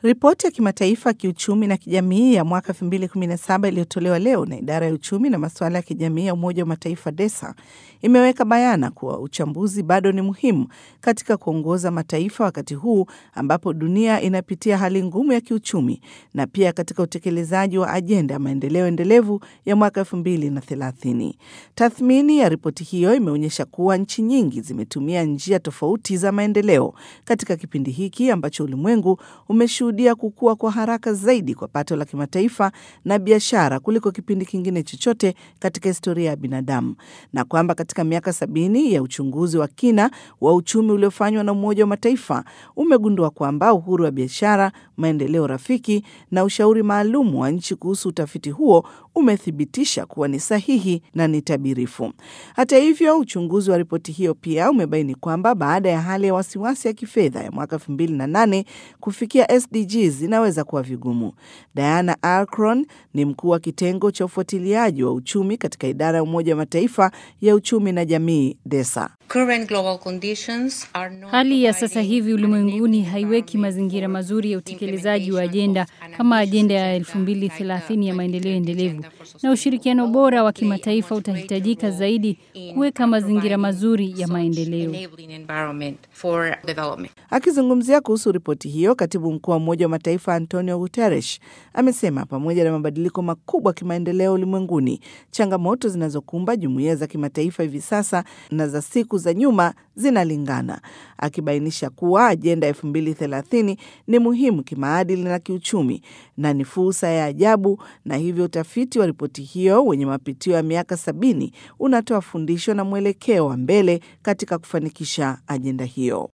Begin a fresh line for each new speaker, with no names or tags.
Ripoti ya kimataifa ya kiuchumi na kijamii ya mwaka 2017 iliyotolewa leo na idara ya uchumi na masuala ya kijamii ya Umoja wa Mataifa DESA imeweka bayana kuwa uchambuzi bado ni muhimu katika kuongoza mataifa wakati huu ambapo dunia inapitia hali ngumu ya kiuchumi na pia katika utekelezaji wa ajenda ya maendeleo endelevu ya mwaka 2030. Tathmini ya ripoti hiyo imeonyesha kuwa nchi nyingi zimetumia njia tofauti za maendeleo katika kipindi hiki ambacho ulimwengu umeshuhudia kukua kwa haraka zaidi kwa pato la kimataifa na biashara kuliko kipindi kingine chochote katika historia ya binadamu, na kwamba katika miaka sabini ya uchunguzi wa kina wa uchumi uliofanywa na Umoja wa Mataifa umegundua kwamba uhuru wa biashara, maendeleo rafiki na ushauri maalum wa nchi kuhusu utafiti huo umethibitisha kuwa ni sahihi na ni tabirifu. Hata hivyo, uchunguzi wa ripoti hiyo pia umebaini kwamba baada ya hali ya wasiwasi ya kifedha ya mwaka 2008 kufikia SDGs inaweza kuwa vigumu. Diana Alcron ni mkuu wa kitengo cha ufuatiliaji wa uchumi katika idara ya Umoja wa Mataifa ya uchumi na jamii DESA.
Hali ya sasa hivi ulimwenguni haiweki mazingira mazuri ya utekelezaji wa ajenda kama ajenda ya 2030 ya maendeleo endelevu, na ushirikiano bora wa kimataifa utahitajika zaidi kuweka mazingira mazuri ya maendeleo.
Akizungumzia kuhusu ripoti hiyo, katibu mkuu wa Umoja wa Mataifa Antonio Guterres amesema pamoja na mabadiliko makubwa ya kimaendeleo ulimwenguni, changamoto zinazokumba jumuiya za kimataifa hivi sasa na za siku za nyuma zinalingana, akibainisha kuwa ajenda ya 2030 ni muhimu kimaadili na kiuchumi na ni fursa ya ajabu, na hivyo utafiti wa ripoti hiyo wenye mapitio ya miaka sabini unatoa fundisho na mwelekeo wa mbele katika kufanikisha ajenda hiyo.